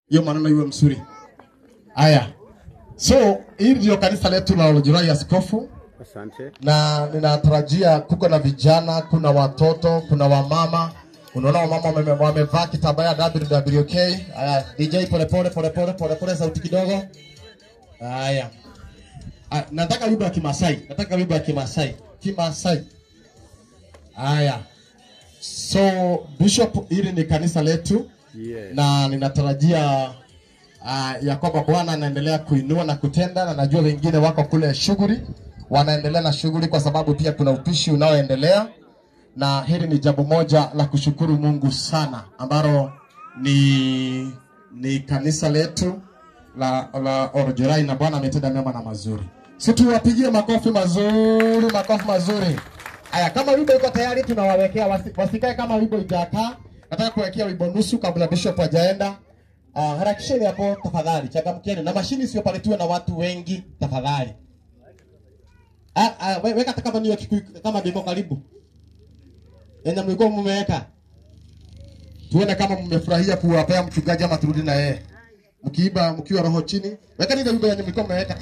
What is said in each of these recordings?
hiyo maneno iwe mzuri. Haya, so hili ndio kanisa letu la Olojurai Askofu, Asante. na ninatarajia kuko na vijana, kuna watoto, kuna wamama. Unaona wamama wame- wamevaa kitambaa ya WWK. Haya, DJ polepole polepole polepole, sauti kidogo. Haya, Ah, nataka wimbo ya Kimasai, nataka wimbo ya Kimasai, Kimasai. Haya, so Bishop, hili ni kanisa letu Yes. na ninatarajia uh, ya kwamba Bwana anaendelea kuinua na kutenda, na najua wengine wako kule shughuli, wanaendelea na shughuli kwa sababu pia kuna upishi unaoendelea, na hili ni jambo moja la kushukuru Mungu sana, ambalo ni ni kanisa letu la, la Orojerai na Bwana ametenda mema na mazuri. Si tuwapigie makofi mazuri, makofi mazuri. Haya, kama wimbo iko tayari, tunawawekea wasi, wasikae kama wimbo ijakaa. Nataka kuwekea wimbo nusu kabla bishop hajaenda. Uh, harakisheni hapo tafadhali, changamkieni na mashini sio pale tuwe na watu wengi tafadhali. Ah, ah, we- weka hata kama niyo kikui, kama biko karibu. Yenye mlikuwa mmeweka. Tuone kama mmefurahia kuwapea mchungaji ama turudi na yeye. Mkiiba mkiwa roho chini, weka ile wimbo yenye mlikuwa mmeweka.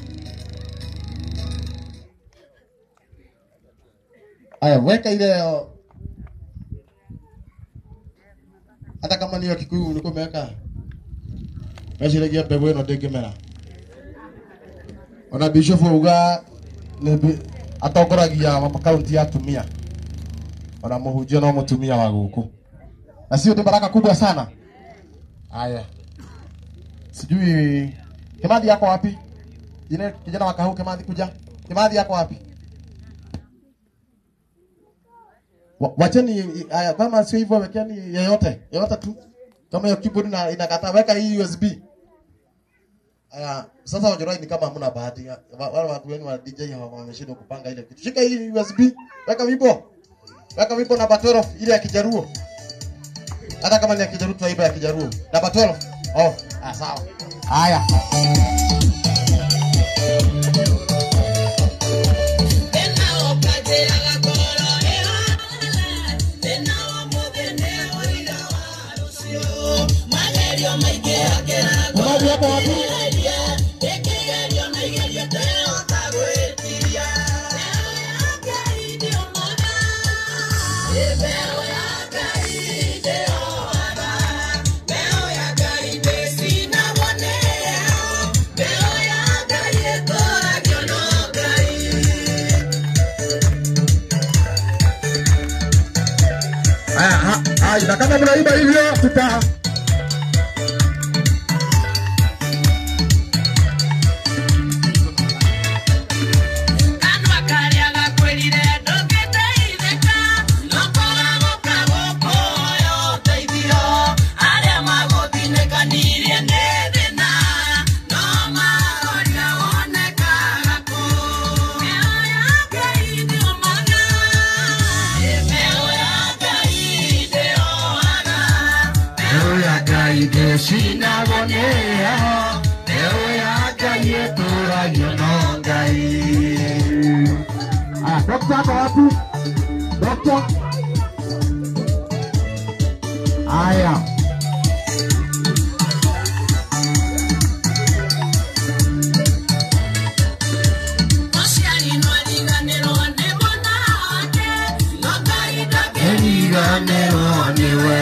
Aya, weka ile uh, hata kama niyo kikuyu ulikuwa umeweka meciragia mbegũ ĩno ndĩngĩmera ona bishop auga nĩ bi- atongoragia kaunti ya atumia ona mũhunjia no mũtumia wa gũkũ na sio nĩ baraka kubwa sana haya sijui kimathi yako wapi Jine, kijana wa kahuu kimathi kuja kimathi yako wapi Wa- wacheni haya, kama sio hivyo, wekeni yeyote yeyote tu, kama hiyo keyboard na inakataa, weka hii USB. Haya, sasa Wajorai ni kama hamna bahati, Wa- wale watu wenu wa DJ hawa wameshindwa kupanga ile kitu. Shika hii USB, weka wimbo, weka wimbo namba 12 ile ya Kijaruo, hata kama ni ya Kijaruo, tunaimba ya Kijaruo namba 12. Oh, ah, sawa. Haya. Kimathi yako wapi? Haya, ha- haya, na kama mnaimba hivyo tuta Ewe ya Ngai ndĩcinagũnĩha Ewe ya Ngai ĩtũragio no Ngai Aya, dokta ako wapi? Dokta? Aya. Eriganĩrwo nĩwe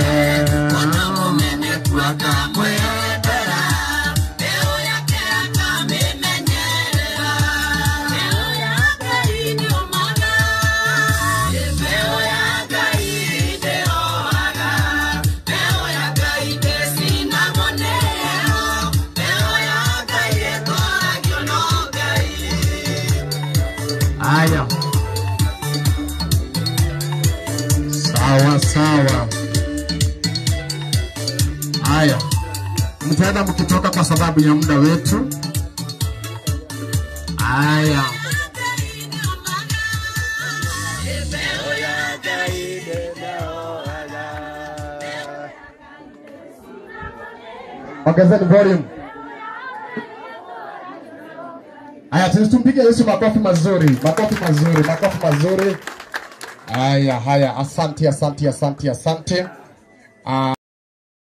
Aya. Sawa sawa. Haya, mtaenda mkitoka kwa sababu ya muda wetu. Haya, ongezeni volume. Haya, sisi tumpige Yesu makofi mazuri, makofi mazuri, makofi mazuri. Haya, haya, asante, asante, asante, asante. Ah,